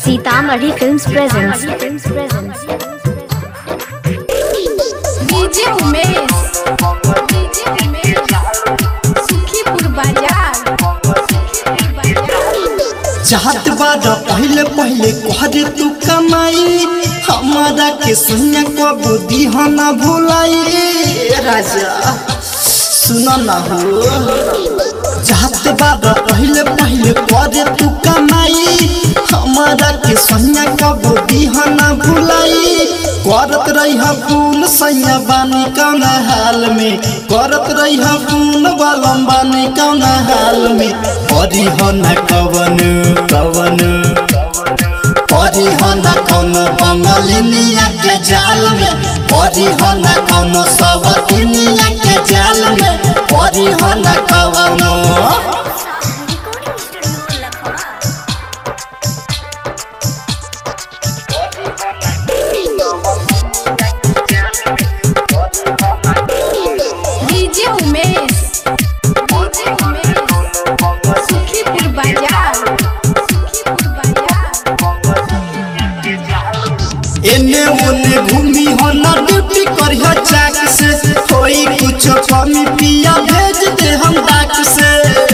Sitamarhi films presents DJ Umesh DJ Umesh Sukhipur Bazar Sukhipur बाजार चाहत बारा पहले पहले कहरे तू कमाई हमारा के सुनिया को बुद्धि हो ना भुलाई राजा सुनो ना हो चाहत बारा पहले पहले कहरे तू कमाई हमारा के सुनिया को बुद्धि हो ना भुलाई करत रही फूल सैया बानी कौन हाल में करत रही फूल बलम बानी कौन हाल में परी हो न कवन कवन परी हो न कौन बंगलिनिया के जाल में परी हो न कौन सबतिनिया के जाल में परी हो न कवन डीजे उमेश डीजे उमेश सुखीपुर बाजार सुखीपुर बाजार एने ओने घूमी हो न ड्यूटी करियो चाक से कोई कुछ कमी पिया भेज दे हम डाक से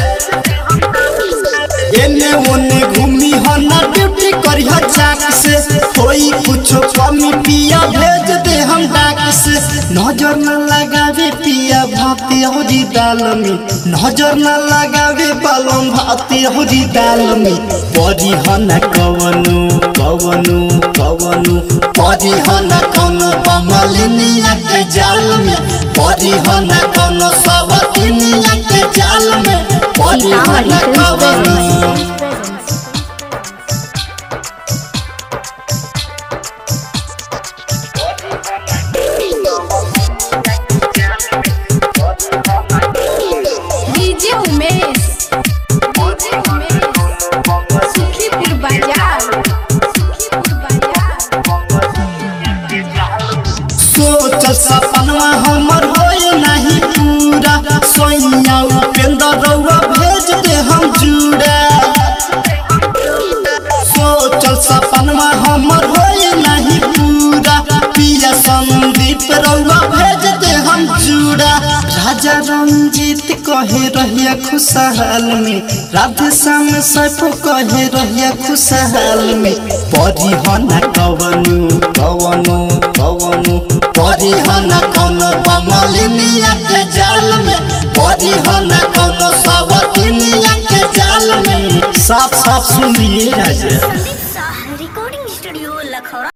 एने ओने घूमी हो न ड्यूटी करियो चाक से कोई कुछ कमी पिया भेज दे हम डाक से नजर न लगावे पिया भाती होरी दाल में नजर न लगावे बालम भाती होरी दाल में परी हो न कवनु कवनु कवनु परी हो न कौनो बमलिनिया के जाल में परी हो न कौनो सबतिनिया के जाल में परी हो सीतामढ़ी न फिल्म्स कवनु presents DJ Umesh DJ Umesh Sukhipur Bazar Sukhipur बाजार सोच सपनवा हमर होए नहीं पूरा सोइया उपेंद्र रउआ भेज दे हम जुड़ा सोच सपनवा हमर होए नहीं पूरा पिया संदीप रउआ भेज दे हम जुड़ा राजा रंजीत कहे रहिया खुशहाल में राधे श्याम सैफ कहे रहिया खुशहाल में परी हो न कवनु कवनु कवनु परी हो न कौनो बमलिनिया के जाल में परी हो न कौनो सबतिनिया के जाल में साफ साफ सुनिए राजा रिकॉर्डिंग स्टूडियो लखौरा